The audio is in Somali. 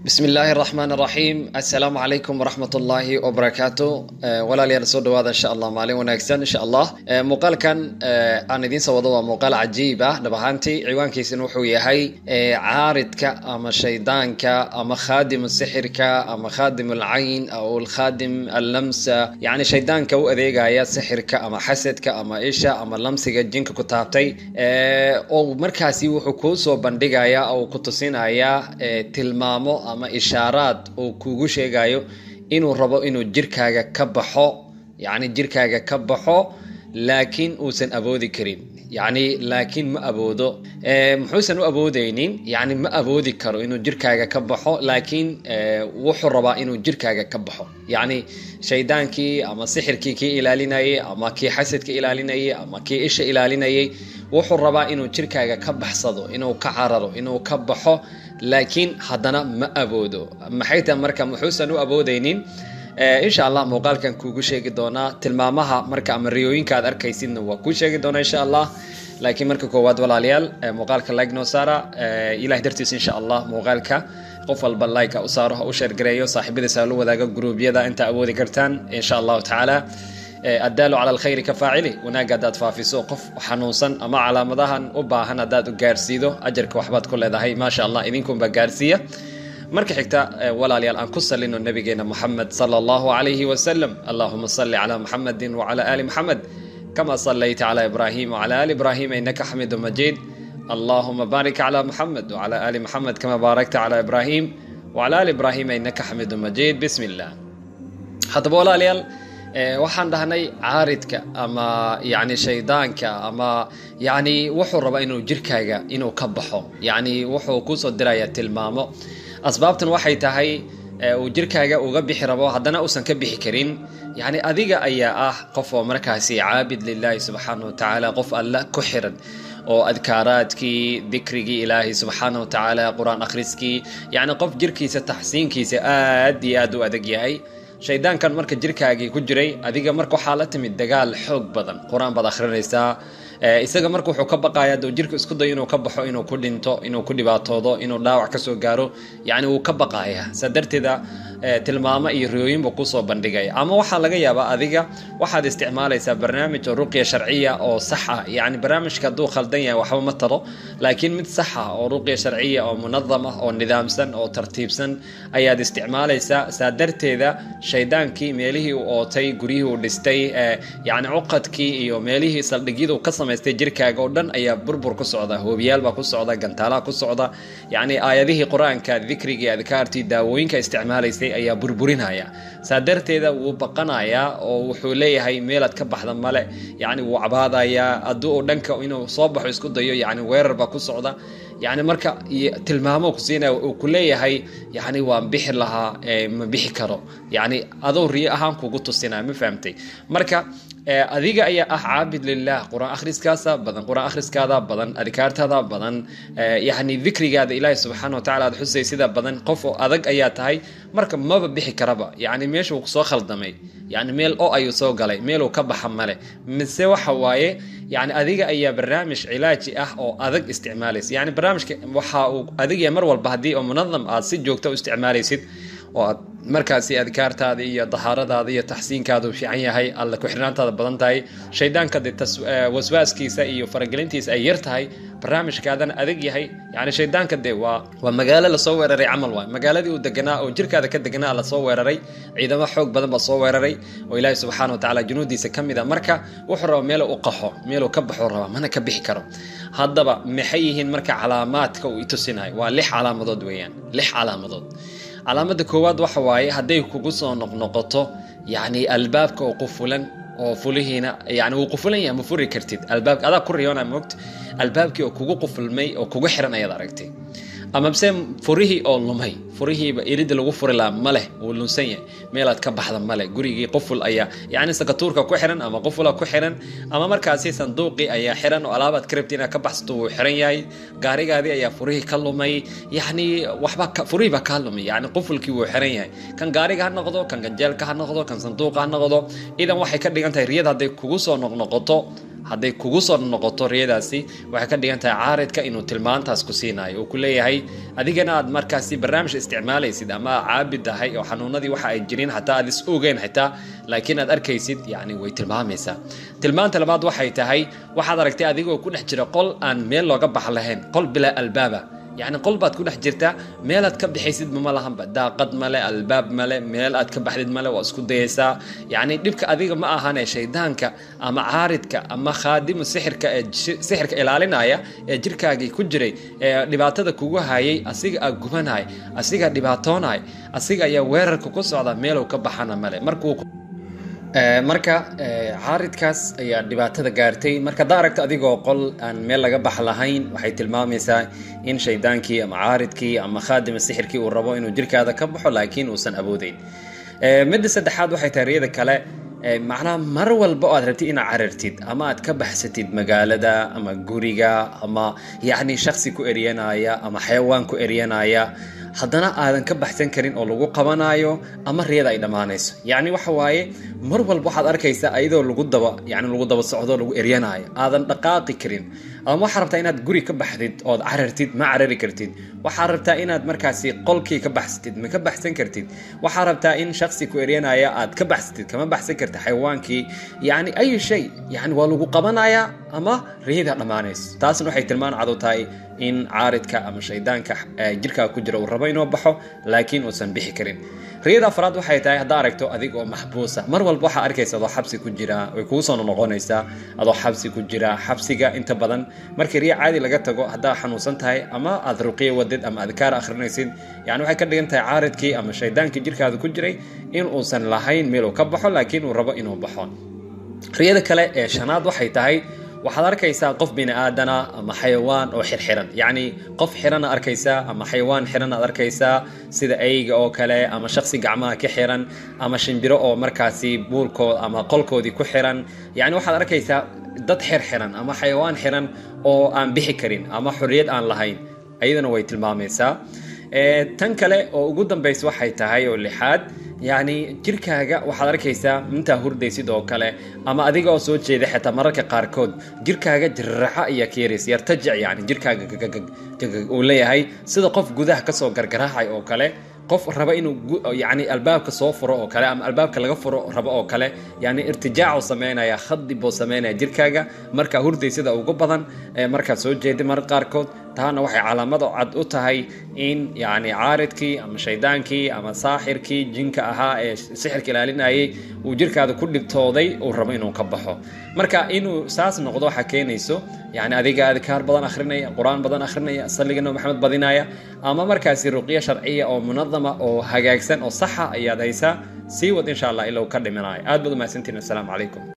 bismi illaahi araxmaan araxiim assalaamu calaykum waraxmat ullaahi wabarakaatu walaalayaal soo dhawaada insha allah maalin wanaagsan insha allah muuqaalkan aan idiin soo wado waa muuqaal cajiib ah dhab ahaantii ciwaankiisana wuxuu yahay caaridka ama shaydaanka ama khaadim sixirka ama khaadim alcayn aw alkhaadim allamsa yacni shaydaanka u adeegaya sixirka ama xasadka ama isha ama lamsiga jinka ku taabtay oo markaasi wuxuu kuu soo bandhigaya oo ku tusinaya tilmaamo ama ishaaraad uu kugu sheegayo inuu rabo inuu jirkaaga ka baxo yacni jirkaaga ka baxo laakiin uusan awoodi karin yacni laakiin ma awoodo muxuusan u awoodeynin yacni ma awoodi karo inuu jirkaaga ka baxo laakiin wuxuu rabaa inuu jirkaaga ka baxo yacni shaydaankii ama sixirkii kii ilaalinayay ama kii xasadka ilaalinayay ama kii isha ilaalinayay wuxuu rabaa inuu jirkaaga ka baxsado inuu ka cararo inuu ka baxo laakiin haddana ma awoodo maxay tahay marka muxuusan u awoodeynin insha allah muuqaalkan kuugu sheegi doonaa tilmaamaha marka ama riyooyinka aad arkaysidna waa kuu sheegi doonaa insha allah laakiin marka koowaad walaalayaal muuqaalka like noo saara ilahay dartiis insha allah muuqaalka qof walba like u saaro ha u sheergareeyo saaxiibadiisa ha la wadaago gruubyada inta awoodi kartaan insha allahu tacaala addaalu cala alkhayri ka faacili wanaagga haddaad faafiso qof xanuunsan ama calaamadahan u baahan haddaad u gaarsiido ajarka waxbaad ku leedahay maasha allah idinkunba gaarsiiya marka xigta walaalayaal aan ku salino nabigeena moxamed sala allahu calayhi wasalam allahuma salli calaa muxamedin wacala ali muxamed kama sallayta cala ibrahim wacala ali ibrahim innaka xamidu majiid allahuma baarik cala muxamed wacala ali muxamed kama baarakta cala ibrahim wacala ali ibrahim innaka xamidu majiid bismi illah haddaba walaalayaal waxaan dhahnay caaridka ama yani shaydaanka ama yani wuxuu rabaa inuu jirkaaga inuu ka baxo yani wuxuu kusoo diraya tilmaamo asbaabtan waxay tahay uu jirkaaga uga bixi rabo haddana uusan ka bixi karin yani adiga ayaa ah qof oo markaasi caabid lilahi subxaana wa tacaala qof alla ku xiran oo adkaaraadkii dikrigii ilaahay subxaana wa tacaala qur-aan akhriskii yani qof jirkiisa taxsiinkiisa aad iyo aad u adag yahay shaydaankan marka jirkaagii ku jiray adiga marka waxaa la timid dagaal xoog badan qur-aan baad akhrinaysaa isaga marka wuxuu ka baqaya duu jirku isku dayo inuu ka baxo inuu ku dhinto inuu ku dhibaatoodo inuu dhaawac kasoo gaaro yacni wuu ka baqaya saa darteeda tilmaamo iyo riyooyin buu kusoo bandhigaya ama waxaa laga yaabaa adiga waxaad isticmaalaysaa barnaamij oo ruqya sharciya oo sax ah yacni barnaamijka hadduu khaldan yahay waxba ma taro laakiin mid sax ah oo ruqya sharciya oo munadam ah oo nidaamsan oo tartiibsan ayaad isticmaalaysaa saa darteeda shaydaankii meelihii uu ootay guryihii uu dhistay yacni cuqadkii iyo meelihii saldhigyadu ka samaystay jirkaaga oo dhan ayaa burbur ku socda hoobiyaal baa ku socda gantaalaha ku socda yacni aayadihii qur-aanka dikrigii adkaartii daawooyinka isticmaalaysay ayaa burburinaya saa darteeda wuu baqanayaa oo wuxuu leeyahay meelaad ka baxda male yacni wuu cabaadayaa hadduu uu dhanka inuu soo baxo isku dayo yacni weerar baa ku socda yacni marka tilmaamo ku siinaya uu ku leeyahay yacni waan bixi lahaa ma bixi karo yacni adoo riyo ahaan kugu tusinaya ma fahamtay marka adiga ayaa ah caabid lilah qur-aan akhriskaasa badan qur-aan akhriskaada badan adkaartaada badan yacni dikrigaada ilaahi subxaana wa tacala aad xusay sida badan qof oo adag ayaa tahay marka maba bixi karaba yacni meesha uu soo khaldamay yacni meel o ayuu soo galay meeluu ka baxa male mise waxa waaye yacni adiga ayaa barnaamij cilaaji ah oo adag isticmaalaysa yacni barnaamijka waxa uu adigaya mar walba haddii oo munadam aad si joogta u isticmaalaysid oo aad markaasi adkaartaada iyo dahaaradaada iyo taxsiinkaada u fiican yahay alla ku-xirnaantaada badan tahay shaydaanka de waswaaskiisa iyo faragelintiisa ay yar tahay barnaamijkaadana adag yahay yani shaydaanka de waa waa magaalo lasoo weeraray camal waay magaaladii uu deganaa oo jirkaada ka deganaa lasoo weeraray ciidamo xoog badan baa soo weeraray oo ilaahi subxaana wa tacala junuudiisa ka mid a marka wuxuu rabaa meel u qaxo meeluu ka baxo rabaa mana ka bixi karo haddaba maxay yihiin marka calaamaadka uu itusinayo waa lix calaamadood weeyaan lix calaamadood calaamada koowaad waxa waaye hadday kugu soo noqnoqoto yacni albaabka oo qufulan oo fulihiina yani wuu qufulan yahay ma furi kartid albaabka adaa ku riyoona moogta albaabkii oo kugu qufulmay oo kugu xiran ayaad aragtay ama bse furihii oo lumay furihiiba iridda lagu furi lahaa ma leh wuu lunsan yahay meelaad ka baxda male gurigii quful ayaa yacni sakatuurka ku xiran ama qufula ku xiran ama markaasi sanduuqii ayaa xiran oo alaabaad ka rabti inaad ka baxsato wuu xiran yahay gaarigaadii ayaa furihii ka lumay yacni waxba furihii baa kaa lumay yacni qufulkii wuu xiran yahay kan gaariga ha noqdo kan ganjeelka ha noqdo kan sanduuqa ha noqdo idan waxay ka dhigan tahay riyada hadday kugu soo noqnoqoto hadday kugu soo noqoto riyadaasi waxay ka dhigan tahay caaridka inuu tilmaantaas ku siinayo uu ku leeyahay adigana aad markaasi barnaamij isticmaalaysid ama caabid tahay oo xanuunadii waxa ay jirin xataa aad is ogeyn xitaa laakiin aad arkaysid yani way tilmaamaysaa tilmaanta labaad waxay tahay waxaad aragtay adigoo ku dhex jira qol aan meel looga bax lahayn qol bilaa albaaba yacni qol baad ku dhex jirtaa meelaad ka bixaysidba ma lahanba daaqad male albaab male meel aad ka baxdid male waa isku dayaysaa yacni dhibka adiga ma ahane shaydaanka ama caaridka ama khaadimu sixirka ee sixirka ilaalinaya ee jirkaagii ku jiray ee dhibaatada kugu hayay asiga aa gubanay asiga dhibaatoonay asiga ayaa weerarka ku socda meelow ka baxana male markuu marka caaridkaas ayaa dhibaatada gaartay marka haddaa aragto adigoo qol aan meel laga bax lahayn waxay tilmaamaysaa in shaydaankii ama caaridkii ama khaadima sixirkii uu rabo inuu jirkaada ka baxo laakiin uusan awoodeyn midda saddexaad waxay tahay riyada kale macnaha mar walba oo aad rabtid inaad carartid ama aad ka baxsatid magaalada ama guriga ama yacni shaksi ku eryanaya ama xayawaan ku eryanaya haddana aadan ka baxsan karin oo lagu qabanayo ama riyada ay dhammaanayso yacni waxa waaye mar walba waxaad arkaysaa ayadoo lagu daba yani lagu daba socdo lagu eryanayo aadan dhaqaaqi karin ama waxaa rabtaa inaad guri ka baxdid ood carartid ma carari kartid waxaa rabtaa inaad markaasi qolkii ka baxsatid ma ka baxsan kartid waxaa rabtaa in shaksi ku eryanaya aad ka baxsatid kama baxsan kartid xayawaankii yacni ayu shay yani waa lagu qabanayaa ama riyada dhammaanayso taasna waxay tilmaan cadu tahay in caaridka ama shaydaanka jirkaa ku jira uu rabo inuu baxo laakiin uusan bixi karin riyada afraad waxay tahay haddaa aragto adig oo maxbuusa mar walba waxaa arkaysa adoo xabsi ku jira way kugu soo noqonaysaa adoo xabsi ku jira xabsiga inta badan markii riya caadi laga tago haddaa xanuunsan tahay ama aad ruqiya wadid ama adkaar akhrinaysid yani waxay ka dhigan tahay caaridkii ama shaydaankii jirkaada ku jiray in uusan lahayn meel uu ka baxo laakiin uu rabo inuu baxo riyada kale ee shanaad waxay tahay waxaad arkaysaa qof bini aadana ama xayawaan oo xirxiran yacni qof xirana arkaysaa ama xayawaan xiran aad arkaysaa sida eyga oo kale ama shaksi gacmaha ka xiran ama shimbiro oo markaasi buulkood ama qolkoodii ku xiran yacni waxaad arkaysaa dad xirxiran ama xayawaan xiran oo aan bixi karin ama xorriyad aan lahayn ayadana way tilmaamaysaa tan kale oo ugu dambaysa waxay tahay oo lixaad yacni jirkaaga waxaad arkaysaa intaa hurdaysid oo kale ama adiga oo soo jeeda xitaa mararka qaarkood jirkaaga jirraxa iyo keeris yartajic yani jirkaaga uu leeyahay sida qof gudaha kasoo gargaraacay oo kale qof raba inuu yani albaabka soo furo oo kale ama albaabka laga furo rabo oo kale yani irtijaacu sameynaya khadi buu sameynaya jirkaaga markaa hurdaysida ugu badan markaad soo jeeda marar qaarkood taana waxay calaamad cad u tahay in yani caaridkii ama shaydaankii ama saaxirkii jinka ahaa ee sixirka ilaalinayay uu jirkaada ku dhibtooday uu rabo inuu ka baxo marka inuu saas noqdo waxaa keenayso yani adiga adkaar badan akhrinaya qur-aan badan akhrinaya salliga nabi maxamed badinaya ama markaasi ruqyo sharciya oo munadama oo hagaagsan oo saxa ayaad haysaa sii wad insha allah ilow ka dhimanaya aad baad umahadsantiin assalaamu calaykum